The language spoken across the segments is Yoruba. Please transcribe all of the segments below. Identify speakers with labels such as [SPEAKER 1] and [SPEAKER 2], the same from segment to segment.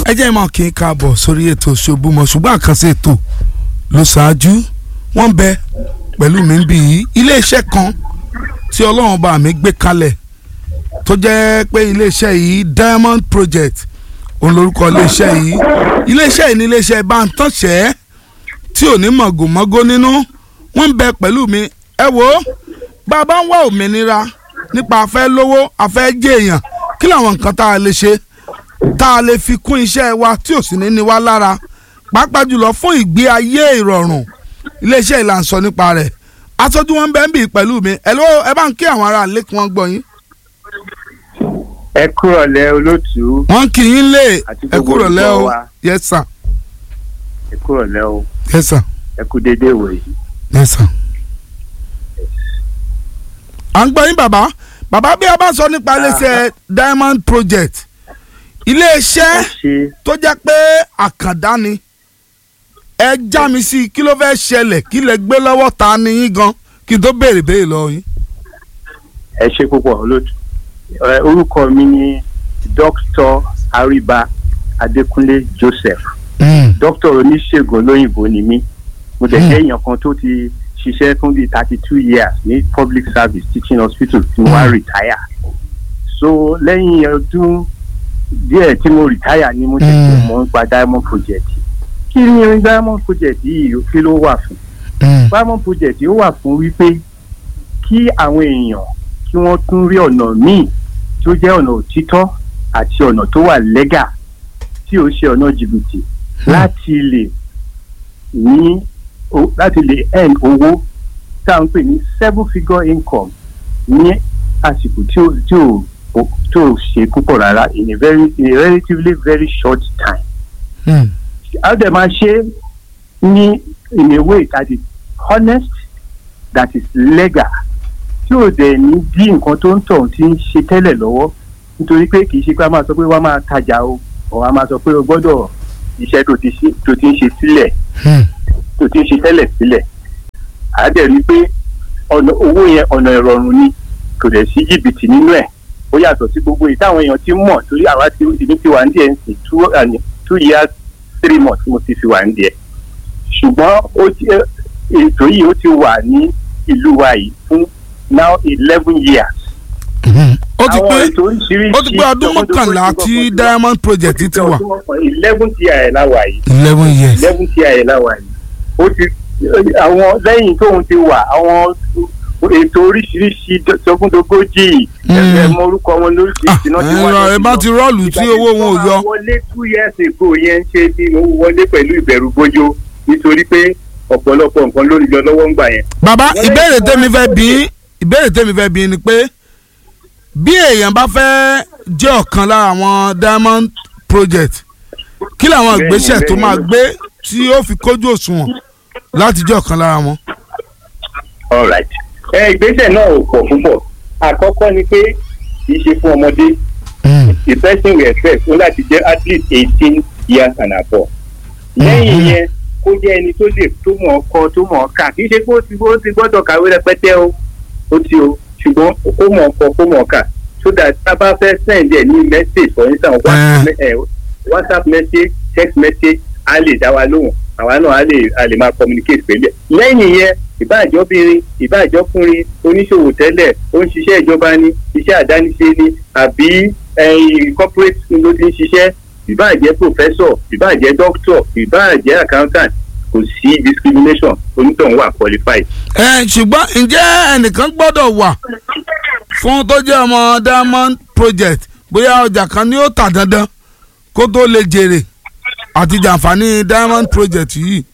[SPEAKER 1] ẹ jẹ́ ìmọ̀ kí n káàbọ̀ sórí ètò Ṣòbùmọ̀ ṣùgbọ́n àkànṣe ètò ló ṣáájú wọ́n bẹ pẹ̀lú mi bí yìí iléeṣẹ́ kan tí ọlọ́run bá mi gbé kalẹ̀ tó jẹ́ pé iléeṣẹ́ yìí Diamond Project òun lórúkọ iléeṣẹ́ yìí iléeṣẹ́ yìí ní iléeṣẹ́ bántánṣẹ́ tí ò ní mọ̀gòmọ́gó nínú wọ́n bẹ pẹ̀lú mi ẹ wo bá a bá ń wá òmìnira nípa afẹ́ lówó afẹ́ jẹ́ èèyàn kí làwọn nǹkan tá a lè ṣe tá a lè fi kún iṣẹ́ wa tí ò sì ní ní wá lára pàápàá jùlọ fún ìgbé ayé ìrọ̀rùn iléeṣẹ́ ìlà ń sọ nípa rẹ̀ aṣojú wọn bẹ́ẹ̀ ń bì pẹ̀lú mi ẹ ló ẹ bá ń kí àwọn ará ilé kí wọ́n gbọ́ yín.
[SPEAKER 2] ẹ kúrọ̀lẹ́ olótùú
[SPEAKER 1] wọ́n kì í lé
[SPEAKER 2] Àti
[SPEAKER 1] ẹ
[SPEAKER 2] gbogbo
[SPEAKER 1] kúrò lẹ́ o
[SPEAKER 2] olùgbọ́ wa.
[SPEAKER 1] yes sir
[SPEAKER 2] ẹ kúrọ̀lẹ́ o
[SPEAKER 1] yes sir
[SPEAKER 2] ẹ kú dédé ìwòyí.
[SPEAKER 1] yes sir. à ń gbọ́ yín bàbá bàbá bí a bá sọ nípa iléeṣẹ́ Diamond Project iléeṣẹ́
[SPEAKER 2] ẹ ṣe
[SPEAKER 1] tó jẹ́ pé àkàndá ni ẹ já mi sí i kí ló fẹ́ ṣẹlẹ̀ kí lẹ gbé lọ́wọ́ ta ni yín gan kí n tó béèrè béèrè lọ yín.
[SPEAKER 2] ẹ ṣe púpọ̀ olótùú ẹ orúkọ mi ni dr ariba adékúnlé joseph dókítà oníṣègùn olóyìnbó ni mí mo dẹ̀ jẹ́ èèyàn kan tó ti ṣiṣẹ́ fún bíi thirty two years ní public service teaching hospital tí mo wá retire so lẹ́yìn ọdún díẹ̀ tí mo retire ni mo ṣẹ̀ṣẹ̀
[SPEAKER 1] Mm.
[SPEAKER 2] mọ̀ nípa diamond project kí ni diamond project yìí kí ló wà fún diamond project yìí ó wà fún wípé kí àwọn èèyàn kí wọ́n tún rí ọ̀nà míì tí ó jẹ́ ọ̀nà òtítọ́ àti ọ̀nà tó wà lẹ́gà tí ó ṣe ọ̀nà jìbìtì láti lè ní o- láti lè earn owó tá à ń pè ní seven figure income ní àsìkò tí ó tí ó o- tí ó ṣe púpọ̀ rárá in a very in a relatively very short time a dẹ̀ máa ṣe ní in a way that is honest that is legal tí ò dẹ̀ ní dí nǹkan tó ń tọ̀ tí ń ṣe tẹ́lẹ̀ lọ́wọ́ nítorí pé kì í ṣe pé a máa sọ pé wọ́n máa tajà o ọ̀ a máa sọ pé o gbọ́dọ̀ iṣẹ́ tó ti ṣe tó ti ń ṣe sílẹ̀ tó ti ń ṣe tẹ́lẹ̀ sílẹ̀ a dẹ̀ rí i pé ọ̀nà owó yẹn ọ̀nà ìrọ̀rùn ni kò dẹ̀ sí jìbìtì nínú ẹ̀ ó yàtọ̀ sí gbogbo èyí táwọn èèyàn ti mọ̀ torí àwa ti ìdí ti wà ní díẹ̀ ń sìn two and two years three months mo ti fi wà ní díẹ̀ ṣùgbọ́n ó ti ètò yìí ó ti wà ní ìlú wa yìí fún now eleven years.
[SPEAKER 1] ó ti
[SPEAKER 2] Àwọn
[SPEAKER 1] pé
[SPEAKER 2] ètò oríṣiríṣi
[SPEAKER 1] ó ti pé ọdún mọ́kànlá tí Diamond Project ti wà
[SPEAKER 2] eleven years ẹ̀ láwa yìí
[SPEAKER 1] eleven years.
[SPEAKER 2] eleven years ẹ̀ láwa yìí ó ti àwọn lẹ́yìn tóun ti wà àwọn ètò oríṣiríṣi sọgúndogójì
[SPEAKER 1] Mm.
[SPEAKER 2] ẹ mọ orúkọ wọn lóríṣiríṣi náà ti
[SPEAKER 1] ẹ
[SPEAKER 2] wá
[SPEAKER 1] lọ ẹ
[SPEAKER 2] lọ
[SPEAKER 1] bá
[SPEAKER 2] sí
[SPEAKER 1] ti
[SPEAKER 2] lọ.
[SPEAKER 1] rọ́ọ̀lù tí owó wọn ò yọ.
[SPEAKER 2] ìgbà tí wọ́n máa wọlé two years ago yẹn ń ṣe bí owó wọlé pẹ̀lú ìbẹ̀rù bójó nítorí pé ọ̀pọ̀lọpọ̀ nǹkan lórí lọ lọ́wọ́ ń gbà yẹn.
[SPEAKER 1] bàbá
[SPEAKER 2] Wọ́n
[SPEAKER 1] ìbéèrè
[SPEAKER 2] lè-
[SPEAKER 1] tèmi fẹ́ bí ìbéèrè tèmi fẹ́ bí ni pé bí èèyàn bá fẹ́ jẹ́ ọ̀kan lára àwọn Diamond Project kí làwọn
[SPEAKER 2] Bẹ́ẹ̀ni,
[SPEAKER 1] ìgbésẹ̀ tó
[SPEAKER 2] bẹ́ẹ̀ni.
[SPEAKER 1] máa gbé tí ó fi kójú òṣùwọ̀n láti jẹ́ ọ̀kan lára wọn.
[SPEAKER 2] all right. ẹ ìgbésẹ̀ náà ò pọ̀ púpọ̀ àkọ́kọ́ ni pé kì í ṣe fún ọmọdé the person we expect ó láti jẹ́ at least eighteen years and above. lẹ́yìn
[SPEAKER 1] Mhm.
[SPEAKER 2] yẹn kó jẹ́ ẹni tó lè tó mọ̀ ọ́ kọ tó mọ̀ ọ́ kà kì í ṣe pé ó ti ó ti gbọ́dọ̀ kàwé rẹpẹtẹ o ó ti o ṣùgbọ́n kó mọ̀ ọ́ kọ kó mọ̀ ọ́ kà so that tá a bá fẹ́ send ẹ̀ ní message for instance WhatsApp me- eh, whatsapp message text message á lè dá wa lóhùn àwa náà á lè á lè máa communicate pẹ̀lú ẹ̀ lẹ́yìn yẹn ìbáàjọ́bìnrin ìbáàjọ́kùnrin oníṣòwò tẹ́lẹ̀ ó ń ṣiṣẹ́ ìjọba ni iṣẹ́ àdániṣe ni àbí ẹ̀yìn corporate ló ti ń ṣiṣẹ́ ìbáàjẹ́ professor ìbáàjẹ́ doctor ìbáàjẹ́ accountant kò sí discrimination onítọ̀hún wà qualified.
[SPEAKER 1] ẹ ṣùgbọ́n ǹjẹ́ ẹnìkan gbọ́dọ̀ wà fún tó jẹ́ ọmọ Diamond Project bóyá ọjà kan ni ó tà dandan kó tó lè jèrè àti jàǹfààní Diamond Project yìí.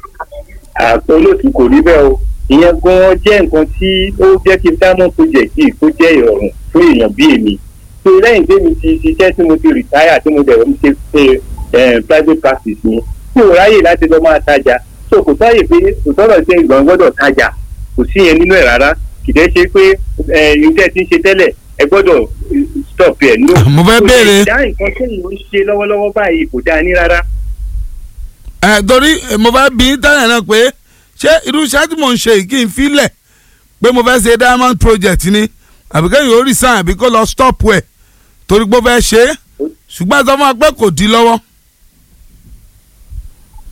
[SPEAKER 2] àpò olóòtú kò rí bẹ́ẹ̀ o ìyẹn gan-an jẹ́ nǹkan tí ó jẹ́ kí diamond project yìí kó jẹ́ ìrọ̀rùn fún èèyàn bí èmi tó lẹ́yìn tí mi ti ṣiṣẹ́ tí mo ti retire tí mo dẹ̀ ń ṣe ṣe eh, private practice mi tí ò ráyè láti lọ máa tajà so kò sáyè pé kò sọ̀rọ̀ ṣe ìgbọ̀n gbọ́dọ̀ tajà kò sí yẹn nínú ẹ̀ rárá kìdẹ́ ṣe pé iṣẹ́ tí ń ṣe tẹ́lẹ̀ ẹ gbọ́dọ̀ eh, stop ẹ̀ no.
[SPEAKER 1] mo fẹ́
[SPEAKER 2] Kò
[SPEAKER 1] béèrè.
[SPEAKER 2] lè dá nǹkan tí èèyàn ń ṣe lọ́wọ́lọ́wọ́ báyìí kò dáa ní rárá.
[SPEAKER 1] ẹ torí eh, mo fẹ́ bí tẹ́lẹ̀ náà pé ṣé irú iṣẹ́ tí mò ń ṣe yìí kí n filẹ̀ pé mo fẹ́ ṣe Diamond Project ni àbí kẹ́yìn ó resign àbí kó lọ stop ẹ̀ torí pé ó fẹ́ ṣe é ṣùgbọ́n ẹ sọ fún wa pé kò di lọ́wọ́.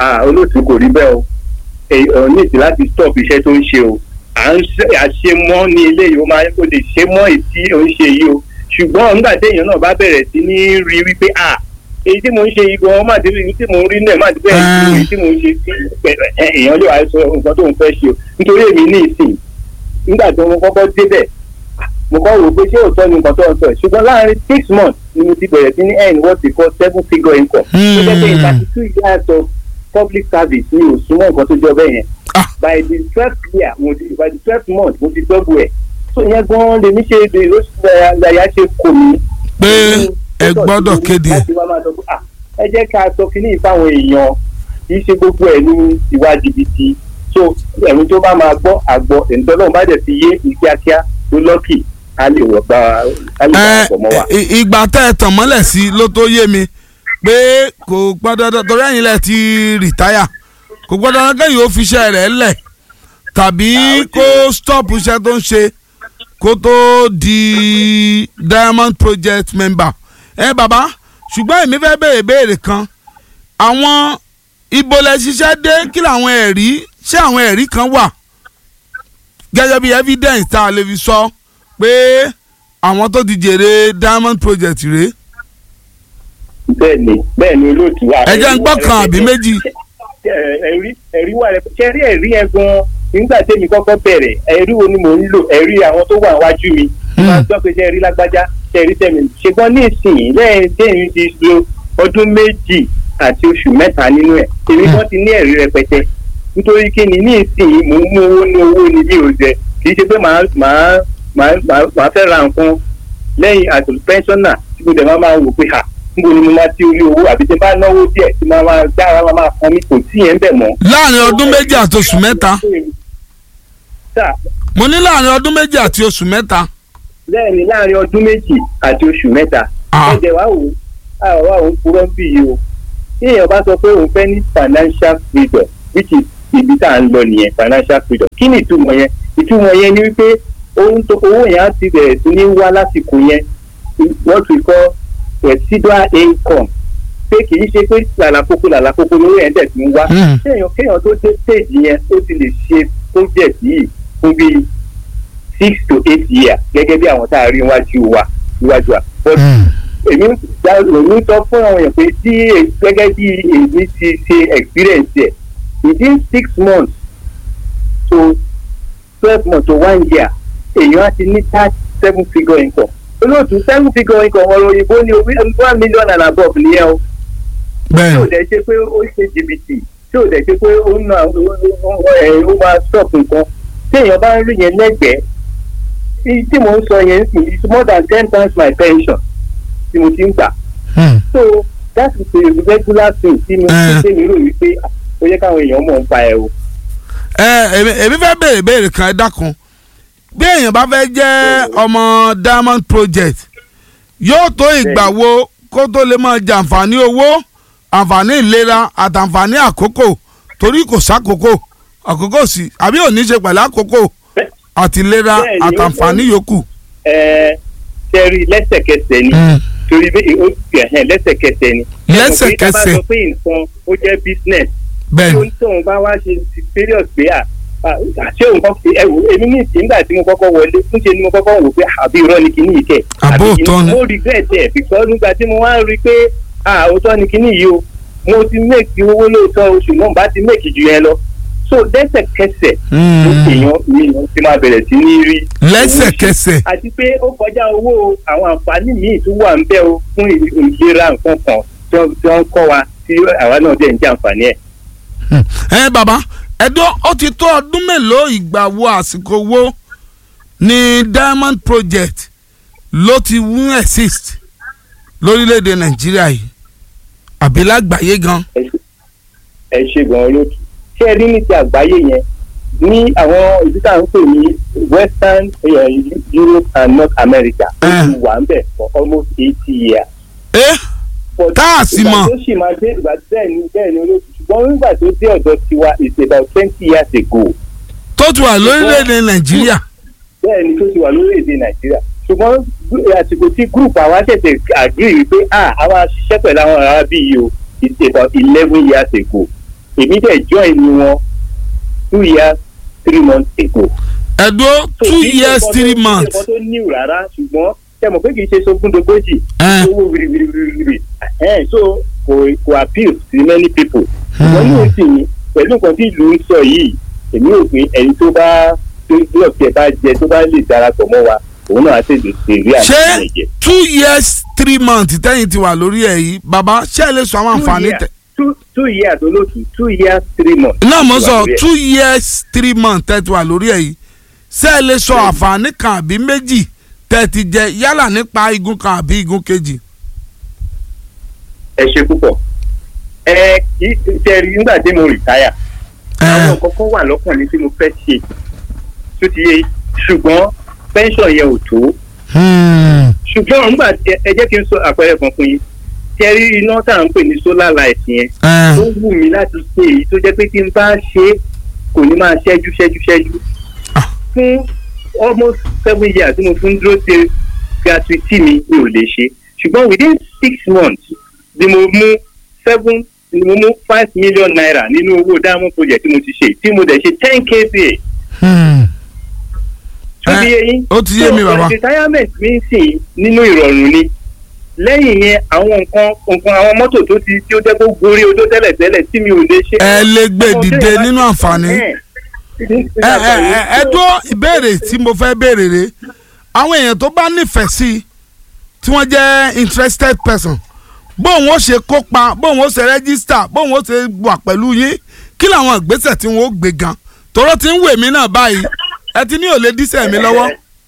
[SPEAKER 2] ah olóòtú kò rí bẹ́ẹ̀ o èèyàn ní ìdí láti stop iṣẹ́ tó ń ṣe o à ń ṣe- àṣemọ́ ní ilé yìí ó máa ó lè ṣe mọ́ ètí ò ń ṣe yìí o ṣùgbọ́n nígbà téèyàn náà bá bẹ̀rẹ̀ sí ní rí wípé ah èyí tí mò ń ṣe yìí gan má débi èyí tí mò ń rí náà má débi èyí tí mò ń ṣe ẹ, èèyàn lè wá sọ nǹkan tó ń fẹ́ ṣe o nítorí èmi ní ìsìn nígbà tí mo kọ́kọ́ débẹ̀ mo kọ́ wò pé ṣé òótọ́ ni nǹkan tó ń sọ ẹ̀ ṣùgbọ́n láàárín six months ni mo ti bẹ̀rẹ̀ sí ní earn what they call seven figure income. tó jẹ́ pé in thirty two years of public service mi ò súnmọ́ nǹkan tó jọ bẹ́ẹ̀ yẹn.
[SPEAKER 1] Ah.
[SPEAKER 2] by the twelfth year mo ti by the twelfth month mo ti double ẹ̀. so yẹn gan-an lèmi ṣe èdè ìlàyà ṣe kò mí.
[SPEAKER 1] pé ẹ gbọ́dọ̀ kéde ẹ̀.
[SPEAKER 2] láti wá máa sọ pé ah ẹ jẹ́ ká sọ kínní ìfáwọn èèyàn kì í ṣe gbogbo ẹ̀ ní ìwà jìbìtì so ẹ̀rù tó bá máa gbọ́ àgbọ̀ ẹ̀ńtọ́lọ́run bá dẹ̀ ti yé ní kíákíá tó lọ́kì á lè wọ̀ gba á lè
[SPEAKER 1] ẹ
[SPEAKER 2] wà pọ̀ mọ́ wa.
[SPEAKER 1] ì- ìgbà tẹ́ ẹ tàn mọ́lẹ̀ sí ló tó yé mi pé kò gbọ́dọ̀ torí ẹ̀yin lẹ ti rìtáyà kò gbọ́dọ̀ kẹ́yìn ó fi iṣẹ́ rẹ̀ lẹ̀ tàbí
[SPEAKER 2] Ah, ó ti-
[SPEAKER 1] kó stop iṣẹ́ tó ń ṣe kó tó di diamond project member ẹ bàbá ṣùgbọ́n èmi fẹ́ béèrè béèrè kan àwọn ibo lẹ ṣiṣẹ́ dé kí làwọn ẹ̀rí ṣé àwọn ẹ̀rí kan wà gẹ́gẹ́ bí evidence tá a lè fi sọ pé àwọn tó ti jèrè diamond project rèé
[SPEAKER 2] bẹ́ẹ̀ni bẹ́ẹ̀ni olóòtú wa.
[SPEAKER 1] ẹ jẹ́ ń gbọ́ kan àbí méjì.
[SPEAKER 2] Ẹ- ẹ̀rí ẹ̀rí wà rẹ ṣe rí ẹ̀rí yẹn gan nígbà tẹ́mi kọ́kọ́ bẹ̀rẹ̀ ẹ̀rí wo ni mò ń lò ẹ̀rí àwọn tó wà wájú mi
[SPEAKER 1] Hmm.
[SPEAKER 2] máa gbọ́ pé ṣe rí lágbájá ṣe rí tẹ̀mí ṣùgbọ́n ní ìsìn lẹ́yìn tẹ́mi ti lo ọdún méjì àti oṣù mẹ́ta nínú ẹ̀ èmi
[SPEAKER 1] Hmm.
[SPEAKER 2] kan ti ní ẹ̀rí rẹpẹtẹ nítorí kí ni ní ìsìn mò ń mú owó ní owó ni mi ò jẹ kì í ṣe pé màá màá màá màá màá fẹ́ ra nǹkan lẹ́yìn àtò pẹ́ńsọ́nà tí mo dẹ̀ máa máa wò pé à níbo ni mo máa ti orí owó àbí tí n bá náwó díẹ̀ tí máa máa dára máa máa fọn mi kò tí yẹn bẹ̀ mọ́.
[SPEAKER 1] láàrin ọdún méjì àti oṣù mẹ́ta
[SPEAKER 2] Sà,
[SPEAKER 1] mo ní láàrin ọdún méjì àti oṣù mẹ́ta
[SPEAKER 2] bẹ́ẹ̀ ni láàrin ọdún méjì àti oṣù mẹ́ta
[SPEAKER 1] Ah.
[SPEAKER 2] ẹ̀jẹ̀ wá wò ó àwọn wá òun purọ́ bí yìí o tí èèyàn bá sọ pé òun fẹ́ ní financial freedom which is ibi tá à ń lọ nìyẹn financial freedom kí ni ìtumọ̀ yẹn ìtumọ̀ yẹn ni wípé ohun tó owó yẹn á ti bẹ̀rẹ̀ sí ní wá lásìkò yẹn what we call residual income pé kì í ṣe pé làlàkókò làlàkókò lówó yẹn dẹ̀ ti ń wá
[SPEAKER 1] Hmm.
[SPEAKER 2] kéèyàn kéèyàn tó dé stage yẹn ó ti lè ṣe project yìí fún bíi six to eight years gẹ́gẹ́ bí àwọn tá a rí iwájú wa iwájú wa but
[SPEAKER 1] Hmm.
[SPEAKER 2] èmi gba èmi sọ fún àwọn èèyàn pé tí è- gẹ́gẹ́ bí èmi ti ṣe experience ẹ̀ within six months to twelve months to one year èèyàn á ti ní thirty seven figure income olóòtú seven figure income ọ̀rọ̀ òyìnbó ni one million and above nìyẹn o tí ò
[SPEAKER 1] bẹ́ẹ̀
[SPEAKER 2] dẹ̀ ṣe pé ó ṣe jìbìtì tí ò dẹ̀ ṣe pé ó ń na ẹ̀ ó máa stop nǹkan tí èèyàn bá ń rí yẹn lẹ́gbẹ̀ẹ́ tí tí mò ń sọ yẹn sì is more than ten times my pension tí mo ti ń gbà
[SPEAKER 1] Hmm.
[SPEAKER 2] so that is a regular thing tí mo
[SPEAKER 1] Eh.
[SPEAKER 2] ti ṣe mi rò wípé ó yẹ káwọn èèyàn mọ̀ ń pa ẹ̀ o.
[SPEAKER 1] ẹ èmi èmi fẹ́ béèrè béèrè kan ẹ dákun bí èèyàn bá fẹ́ jẹ́ ọmọ diamond project yóò tó ìgbà wo kó tó lè máa jàǹfààní owó àǹfààní ìlera àtàǹfààní àkókò torí kò sákòókò àkókò sí àbí ò ní ṣe pẹ̀lú àkókò àti ìlera
[SPEAKER 2] Bẹ́ẹ̀ ni,
[SPEAKER 1] àtàǹfààní yòókù.
[SPEAKER 2] ẹ ṣe rí lẹ́sẹ̀kẹsẹ̀ ni torí bí ó ti ẹ̀hẹ́n lẹ́sẹ̀kẹsẹ̀ ni.
[SPEAKER 1] Lẹ́sẹ̀kẹsẹ̀.
[SPEAKER 2] ẹ mọ̀ pé tá a bá sọ pé nǹkan ó jẹ́ business
[SPEAKER 1] bẹ́ẹ̀
[SPEAKER 2] tó
[SPEAKER 1] ni
[SPEAKER 2] ń tóun bá wá ṣe ti period pé à àṣé òun kọ́ ẹ wò èmi ní ìsìn nígbà tí mo kọ́kọ́ wọlé ńṣe ni mo kọ́kọ́ wò pé àbí irọ́ ni kinní yìí kẹ̀.
[SPEAKER 1] Àbó
[SPEAKER 2] àbí kinní-
[SPEAKER 1] òótọ́ ni.
[SPEAKER 2] mo regret ẹ̀ because nígbà tí mo wá ń rí i pé à òótọ́ ni kinní yìí o mo ti make owó lóòótọ́ oṣù náà bá ti make jù yẹn lọ so lẹ́sẹ̀kẹsẹ̀
[SPEAKER 1] Hmm.
[SPEAKER 2] ló èèyàn ni èèyàn ti máa bẹ̀rẹ̀ sí ní rí
[SPEAKER 1] lẹ́sẹ̀kẹsẹ̀
[SPEAKER 2] àti pé ó kọjá owó àwọn àǹfààní míì tó wà ń bẹ o fún ìlera nǹkan kan tí wọ́n tí wọ́n ń kọ́ wa tí àwa náà dẹ̀ ń jẹ àǹfààní ẹ̀.
[SPEAKER 1] Hmm. ẹ bàbá ẹdún ó ti tó ọdún mélòó ìgbà wo àsìkò wo ni diamond project ló ti wún exist lórílẹ̀‐èdè nàìjíríà yìí àbí lágbàáyé gan.
[SPEAKER 2] ẹ ṣe gan olóòtú ṣé ẹ rí ní ti àgbáyé yẹn ní àwọn ìlú tá à ń pè ní western eh, europe and north america ó ti wà ń bẹ̀ for almost eighty years.
[SPEAKER 1] ẹ
[SPEAKER 2] But
[SPEAKER 1] Tá a sì mọ̀.
[SPEAKER 2] ìgbà tó sì máa dé ìgbà bẹ́ẹ̀ ni bẹ́ẹ̀ ni olóòtú ṣùgbọ́n nígbà tó dé ọ̀dọ̀ tiwa is about twenty years ago.
[SPEAKER 1] tó ti wà lórílẹ̀‐èdè nàìjíríà.
[SPEAKER 2] bẹ́ẹ̀ ni tó ti wà lórílẹ̀‐èdè nàìjíríà ṣùgbọ́n gú- àsìkò tí group àwa ṣẹ̀ṣẹ̀ agree wípé ah àwa ṣiṣẹ́ pẹ̀lú àwọn ará bí yìí o it's about eleven years ago èmi dẹ̀ join ni wọn two years three months ago.
[SPEAKER 1] ẹ̀dọ́
[SPEAKER 2] So,
[SPEAKER 1] two
[SPEAKER 2] kì í ṣe
[SPEAKER 1] years
[SPEAKER 2] nǹkan tó-
[SPEAKER 1] three
[SPEAKER 2] kì í ṣe
[SPEAKER 1] months
[SPEAKER 2] nǹkan tó níwò rárá ṣùgbọ́n ṣe mọ̀ pé kì í ṣe sógúndogójì
[SPEAKER 1] Eh.
[SPEAKER 2] owó wìrìwìrìwìrì ẹ̀ so kò kò appeal to many people. ṣùgbọ́n ní òsì yìí pẹ̀lú nǹkan tí ìlú ń sọ yìí èmi ò pé ẹni tó bá tó lọ́ọ̀kì ẹ̀ bá jẹ tó bá lè darapọ̀ mọ́ wa òun náà á tètè ṣe rí
[SPEAKER 1] ṣé
[SPEAKER 2] àtìlẹyìn jẹ.
[SPEAKER 1] two years three months tẹ́yìn ti wà lórí ẹ̀ yìí bàbá ṣé ẹ lè sọ àwọn àǹfààní tẹ.
[SPEAKER 2] two two years olóòtú two years three months.
[SPEAKER 1] náà mo sọ
[SPEAKER 2] Wà lórí ẹ̀.
[SPEAKER 1] two years three months tẹ́ ti wà lórí ẹ̀ yìí ṣé ẹ lè sọ àǹfààní kan àbí méjì tẹ́ ti jẹ yálà nípa igun kan àbí igun kejì.
[SPEAKER 2] ẹ ṣe púpọ̀ ẹ kì í ṣe rí nígbà tí mo rìtáyà àwọn nǹkan kan wà lọ́kàn mi tí mo fẹ́ ṣe tó ti yé ṣùgbọ́n pension yẹn ò tó
[SPEAKER 1] Hmm.
[SPEAKER 2] ṣùgbọ́n nígbà tí- ẹ jẹ́ kí n sọ àpẹẹrẹ kan fún yín ṣe rí iná tá à ń pè ní solar light yẹn
[SPEAKER 1] Eh.
[SPEAKER 2] ó wù mí láti ṣe èyí tó jẹ́ pé tí n bá ṣe é kò ní máa ṣẹ́jú ṣẹ́jú ṣẹ́jú
[SPEAKER 1] Ah.
[SPEAKER 2] fún almost seven years tí mo fún dúró ṣe gratuity mi mi ò lè ṣe ṣùgbọ́n within six months ni mo mú seven ni mo mú five million naira nínú owó diamond project tí mo ti ṣe tí mo dẹ̀ ṣe ten kva
[SPEAKER 1] Hmm.
[SPEAKER 2] tó ti
[SPEAKER 1] Eh,
[SPEAKER 2] yé yín.
[SPEAKER 1] ó ti yé mi,
[SPEAKER 2] So,
[SPEAKER 1] bàbá.
[SPEAKER 2] retirement mi ń sìn nínú ìrọ̀rùn ni lẹ́yìn yẹn àwọn nǹkan nǹkan àwọn mọ́tò tó ti tí ó jẹ́ kó gorí odó tẹ́lẹ̀ tẹ́lẹ̀ tí mi ò lè ṣe.
[SPEAKER 1] ẹ lè gbé
[SPEAKER 2] Àwọn
[SPEAKER 1] dìde
[SPEAKER 2] téèyàn bá-
[SPEAKER 1] nínú àǹfààní.
[SPEAKER 2] Ẹ̀,
[SPEAKER 1] ẹ ẹ ẹ ẹ dúró ìbéèrè tí mo fẹ́ béèrè rè àwọn èèyàn tó bá nífẹ̀ẹ́ sí i tí wọ́n jẹ́ interested person bóun ó ṣe kópa bóun ó ṣe register bóun ó ṣe wà pẹ̀lú yín kí làwọn ìgbésẹ̀ tí wọ́n ó gbé gan tòró ti ń wè mí náà báyìí ẹ ti ní ò lè dísẹ̀ mi lọ́wọ́.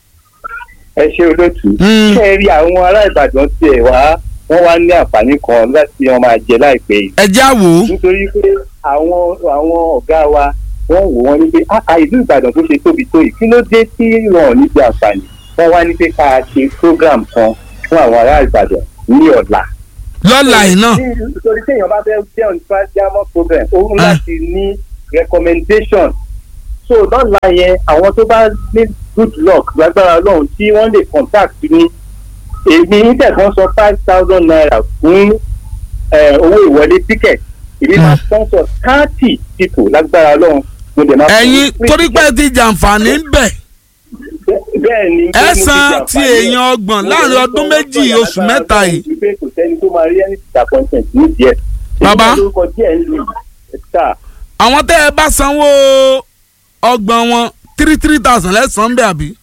[SPEAKER 2] ẹ ṣe olóòtú.
[SPEAKER 1] Mm.
[SPEAKER 2] ṣé ẹ rí àwọn ará Ìbàdàn tiẹ̀ wá wọ́n wá ní àǹfààní kan láti wọn máa jẹ láìpẹ́ yìí.
[SPEAKER 1] ẹ já wò ó.
[SPEAKER 2] nítorí pé àwọn àwọn ọ̀gá wa wọ́n wò wọ́n ní pé "Ah, ìlú Ìbàdàn tó ṣe tóbi tó yìí kí ló dé tí wọn ò ní jẹ àǹfààní wọ́n wá ní pé ká ṣe program kan fún àwọn ará Ìbàdàn ní ọ̀la.
[SPEAKER 1] lọ́la yìí náà
[SPEAKER 2] nítorí téèyàn bá fẹ́ jẹ́ on diamond program ó ń
[SPEAKER 1] Ah.
[SPEAKER 2] láti ní recommendation so lọ́la yẹn àwọn tó bá ní good luck lágbára ọlọ́run tí wọ́n lè contact ní èmi nítẹ̀kan sọ five thousand naira fún eh, owó ìwọlé ticket èmi máa sponsor thirty people lágbára ọlọ́run mo dẹ̀ máa fún
[SPEAKER 1] ẹ̀yin
[SPEAKER 2] free
[SPEAKER 1] torí pé
[SPEAKER 2] ticket.
[SPEAKER 1] ti jàǹfààní ń bẹ̀
[SPEAKER 2] bẹ́ẹ̀ ni pé mo
[SPEAKER 1] ẹ
[SPEAKER 2] ti
[SPEAKER 1] san
[SPEAKER 2] jàǹfààní
[SPEAKER 1] ti
[SPEAKER 2] ẹ̀.
[SPEAKER 1] èèyàn ọgbọ̀n
[SPEAKER 2] Mo
[SPEAKER 1] láàrin
[SPEAKER 2] dẹ̀
[SPEAKER 1] ọdún
[SPEAKER 2] sọ
[SPEAKER 1] méjì
[SPEAKER 2] lọ́sọ̀ọ́
[SPEAKER 1] oṣù
[SPEAKER 2] lágbára
[SPEAKER 1] mẹ́ta
[SPEAKER 2] Ọlọ́run
[SPEAKER 1] yìí.
[SPEAKER 2] wípé kò sẹ́ni tó máa rí any disappointment nídìí ẹ̀.
[SPEAKER 1] Bàbá.
[SPEAKER 2] èyí lórúkọ díẹ̀ ń lò ẹ̀ta
[SPEAKER 1] àwọn tẹ́ ẹ bá sanwó ọgbọ̀n wọn three three thousand lẹ́sàn-án bẹ́ẹ̀ àbí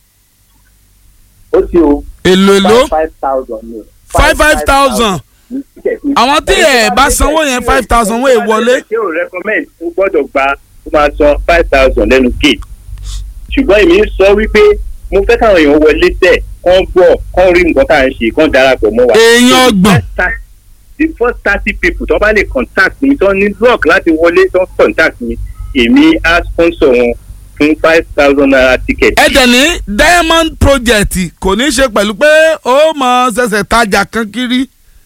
[SPEAKER 2] ó ti o
[SPEAKER 1] èlò èlò
[SPEAKER 2] five thousand ni.
[SPEAKER 1] five five thousand àwọn tí ẹ bá sanwó yẹn five thousand wọ́n è wọlé.
[SPEAKER 2] ṣé o recommend o gbọ́dọ̀ gba o máa san five thousand lẹ́nu gate ṣùgbọ́n èmi ń sọ wípé mo fẹ́ káwọn èèyàn wọlé tẹ̀ kán gbọ́ kán rí nǹkan tá à ń ṣe kán darapọ̀ mọ́ wa.
[SPEAKER 1] Èèyàn ọgbọ̀n.
[SPEAKER 2] the first thirty people tó bá lè contact mi tó ní block láti wọlé tó contact mi èmi á sponsor wọn fún five thousand naira ticket.
[SPEAKER 1] ẹ dẹ̀ ní diamond project kò ní í ṣe pẹ̀lú pé ó mọ ṣẹ̀ṣẹ̀ tajà kan kiri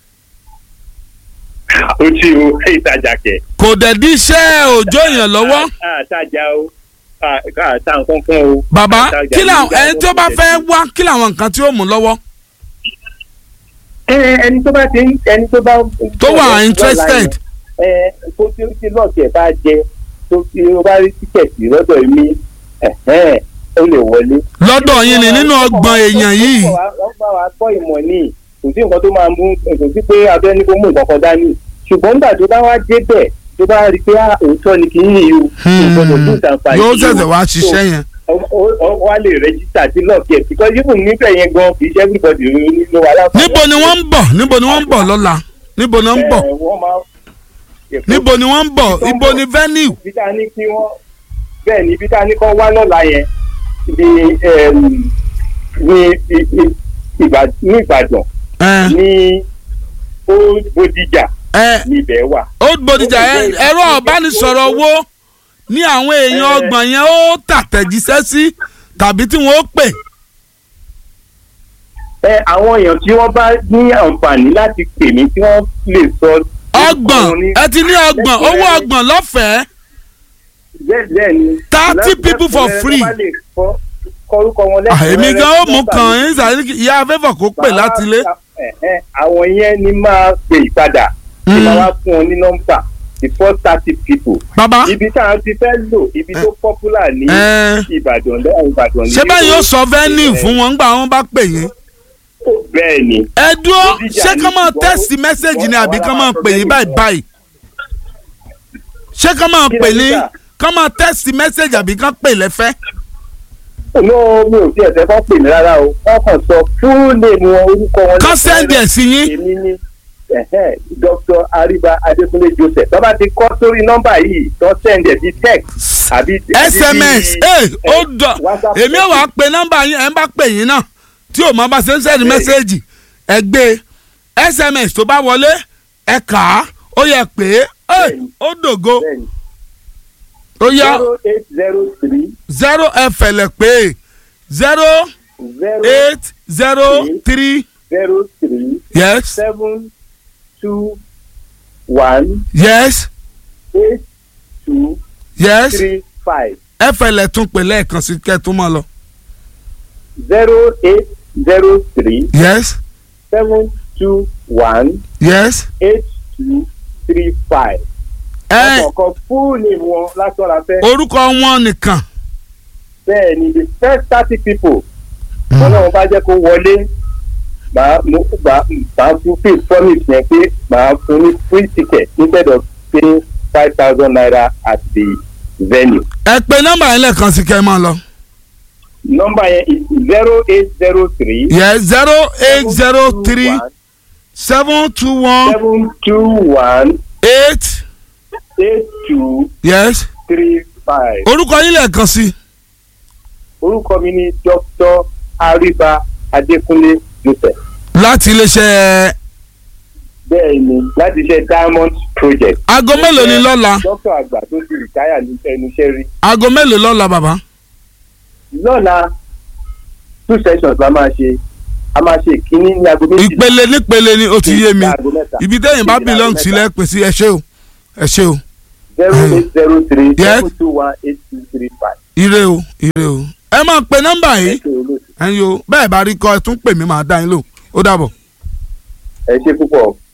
[SPEAKER 2] ó tí o ìtajà kẹ̀.
[SPEAKER 1] kò dẹ̀ di iṣẹ́ òjò èèyàn lọ́wọ́
[SPEAKER 2] àtajà o àta nǹkan kan o.
[SPEAKER 1] bàbá
[SPEAKER 2] Àtajà
[SPEAKER 1] kí làwọn
[SPEAKER 2] nígbà
[SPEAKER 1] ẹni tó bá fẹ́ wá kí làwọn nǹkan tí ó mú lọ́wọ́
[SPEAKER 2] ẹ ẹni tó bá ti ń ẹni tó bá.
[SPEAKER 1] tó wà interested
[SPEAKER 2] ẹ tó tí ó ti lọ́ọ̀kì ẹ̀ bá jẹ tó tí ó bá rí tíkẹ̀tì lọ́dọ̀ mi ẹ̀hẹ́n ó lè wọlé.
[SPEAKER 1] lọ́dọ̀ yín ni nínú ọgbọ̀n èèyàn yìí
[SPEAKER 2] wọ́n bá wa kọ́ ìmọ̀ ní kò sí nǹkan tó máa mú kò sí pé abẹ́ ní kó mú nǹkan kan dání ṣùgbọ́n nígbà tó bá wá débẹ̀ tó bá rí i pé ah, òótọ́ ni kì í yí o kò gbọdọ̀ tún ìtànfààní
[SPEAKER 1] yóò
[SPEAKER 2] yìí o.
[SPEAKER 1] ṣẹ̀ṣẹ̀ wá ṣiṣẹ́ yẹn
[SPEAKER 2] wọ́n á lè rẹ́jísítà sí lọ́ọ̀kì ẹ̀ because even níbẹ̀ yẹn gan kì í ṣe everybody ló wà láǹfààní.
[SPEAKER 1] níbo ni wọ́n ń bọ̀ níbo ni wọ́n ń bọ̀ lọ́la níbo ni wọ́n ń bọ̀
[SPEAKER 2] Ẹ, wọ́n máa
[SPEAKER 1] níbo ni wọ́n ń bọ̀ ibo ni venue
[SPEAKER 2] ibi tá a ní kí wọ́n bẹ́ẹ̀ ni ibi tá a ní kọ́ wá lọ́la yẹn ní ẹm, ní i- i- Ìbà- ní Ìbàdàn
[SPEAKER 1] ẹ
[SPEAKER 2] ní Old Bodija
[SPEAKER 1] ẹ
[SPEAKER 2] níbẹ̀ wà.
[SPEAKER 1] old bodija ẹ ẹ̀rọ ọ̀bánisọ̀rọ̀ wo ní àwọn èèyàn
[SPEAKER 2] Ẹ.
[SPEAKER 1] ọgbọ̀n yẹn ó tàtẹ̀jíṣẹ́ sí tàbí tí wọ́n ó pè
[SPEAKER 2] ẹ àwọn èèyàn tí wọ́n bá ní àǹfààní láti pè mí tí wọ́n lè sọ.
[SPEAKER 1] ọgbọ̀n ẹ ti ní ọgbọ̀n owó ọgbọ̀n lọ́fẹ̀ẹ́
[SPEAKER 2] bẹ́ẹ̀ bẹ́ẹ̀ ni.
[SPEAKER 1] 30 people for free.
[SPEAKER 2] Tó bá lè kọ- kọrúkọ wọn
[SPEAKER 1] Ah,
[SPEAKER 2] lẹ́kùnrẹ́rẹ́
[SPEAKER 1] èmi gan ó mú
[SPEAKER 2] nọ́mbà
[SPEAKER 1] kàn
[SPEAKER 2] mi.
[SPEAKER 1] yín sàrí ìyá afẹ́fọ̀ kó pè láti ilé
[SPEAKER 2] Ẹ, ẹ, àwọn yẹn ni máa pè ìpadà tí
[SPEAKER 1] Mm.
[SPEAKER 2] máa wá fún ọ ní nọ́mbà the first thirty people
[SPEAKER 1] bàbá
[SPEAKER 2] ibi tá a ti fẹ́ lò ibi tó popular ní
[SPEAKER 1] ẹ
[SPEAKER 2] ìbàdàn lẹ́yìn ìbàdàn ní.
[SPEAKER 1] ṣé bẹ́ẹ̀ yóò sọ venue fún wọn gbà wọn bá pè yín.
[SPEAKER 2] bẹ́ẹ̀ ni
[SPEAKER 1] ẹ dúró
[SPEAKER 2] Bódìjà
[SPEAKER 1] ṣé
[SPEAKER 2] ní
[SPEAKER 1] kán máa
[SPEAKER 2] ṣùgbọ́n
[SPEAKER 1] tẹ́sì mẹ́sẹ̀gì ni
[SPEAKER 2] wọ́n
[SPEAKER 1] àbí
[SPEAKER 2] wá
[SPEAKER 1] kán máa
[SPEAKER 2] sọ
[SPEAKER 1] pè yín
[SPEAKER 2] venue
[SPEAKER 1] báyìí
[SPEAKER 2] fún.
[SPEAKER 1] báyìí. ṣé kán máa
[SPEAKER 2] Kí
[SPEAKER 1] pè
[SPEAKER 2] lẹ
[SPEAKER 1] ní
[SPEAKER 2] ní sà?
[SPEAKER 1] kán máa tẹ́sì mẹ́sẹ̀gì àbí kán pè lẹ́fẹ́.
[SPEAKER 2] no mi ò tiẹ̀ fẹ́ kọ́ pè mí rárá o wọ́n kàn sọ full name wọn orúkọ wọn.
[SPEAKER 1] kán sẹ́ndì ẹ̀ sí yín.
[SPEAKER 2] èmi ní ẹ̀hẹ́n, Dr. Ariba Adékúnlé Joseph tó bá ti kọ́ sórí nọ́mbà yìí tó sẹ́ndì ẹ̀ sí text àbí. àbí
[SPEAKER 1] sms
[SPEAKER 2] bí-
[SPEAKER 1] ẹ ó
[SPEAKER 2] ẹ,
[SPEAKER 1] dọ
[SPEAKER 2] WhatsApp
[SPEAKER 1] èmi ò wá pe nọ́mbà yín ẹ ń bá pè yín náà tí ò mọ bá ṣe ń sẹ́ndì mẹ́sẹ̀gì ẹ gbé sms tó bá wọlé ẹ kà á ó yẹ pé ẹ ó dògo
[SPEAKER 2] bẹ́ẹ̀ni
[SPEAKER 1] ó yá
[SPEAKER 2] zero eight zero three
[SPEAKER 1] zero ẹ fẹ̀lẹ̀ pé zero
[SPEAKER 2] zero
[SPEAKER 1] eight zero three
[SPEAKER 2] zero three
[SPEAKER 1] yes
[SPEAKER 2] seven two one
[SPEAKER 1] yes
[SPEAKER 2] eight two
[SPEAKER 1] yes
[SPEAKER 2] three five
[SPEAKER 1] ẹ fẹ̀lẹ̀ tún pè lẹ́ẹ̀kan sí kẹ́tún mọ́ lọ
[SPEAKER 2] zero eight zero three
[SPEAKER 1] yes
[SPEAKER 2] seven two one
[SPEAKER 1] yes
[SPEAKER 2] eight two three five.
[SPEAKER 1] ẹ
[SPEAKER 2] ọkọ̀ọ̀kan full name wọn lásán la fẹ́.
[SPEAKER 1] orúkọ wọn nìkan
[SPEAKER 2] bẹ́ẹ̀ ni the first thirty people wọn náà bá jẹ́ kó wọlé màá mo gbà màá fún pay promise yẹn pé màá fún ní free ticket instead of paying five thousand naira at the venue.
[SPEAKER 1] ẹ pe nọ́mbà yẹn lẹ́ẹ̀kan sí kẹ́ ẹ máa lọ.
[SPEAKER 2] number yẹn is zero eight zero three.
[SPEAKER 1] yes zero eight zero three seven two one
[SPEAKER 2] seven two one
[SPEAKER 1] eight
[SPEAKER 2] eight two
[SPEAKER 1] yes
[SPEAKER 2] three five.
[SPEAKER 1] orúkọ yín lẹ́ẹ̀kan sí
[SPEAKER 2] orúkọ mi ni dr ariba adékúnlé joseph.
[SPEAKER 1] láti iléeṣẹ́
[SPEAKER 2] bẹ́ẹ̀ ni láti ṣe diamond project.
[SPEAKER 1] aago mélòó ni lọ́la
[SPEAKER 2] dókítà àgbà tó ti rìtáyà ní ẹnu iṣẹ́ rí.
[SPEAKER 1] aago mélòó lọ́la bàbá
[SPEAKER 2] lọ́la two sessions la máa ṣe a máa ṣe ìkíní ní aago méjì.
[SPEAKER 1] ìpele nípele ni ó ti yé mi
[SPEAKER 2] Aago mẹ́ta.
[SPEAKER 1] ibi tẹ́yìn bá
[SPEAKER 2] Aago
[SPEAKER 1] belong
[SPEAKER 2] mẹ́ta.
[SPEAKER 1] sílẹ̀ pè sí ẹ ṣé o ẹ ṣé o
[SPEAKER 2] zero eight zero three
[SPEAKER 1] Yes.
[SPEAKER 2] seven two one eight two three five.
[SPEAKER 1] ire o ire o ẹ máa pe nọ́mbà yìí
[SPEAKER 2] ẹ ṣe olóòtú
[SPEAKER 1] ẹ̀yin o bẹ́ẹ̀ bá rí kọ́ ẹ tún pè mí màá dá yín lò ó dàbọ̀.
[SPEAKER 2] ẹ ṣe púpọ̀.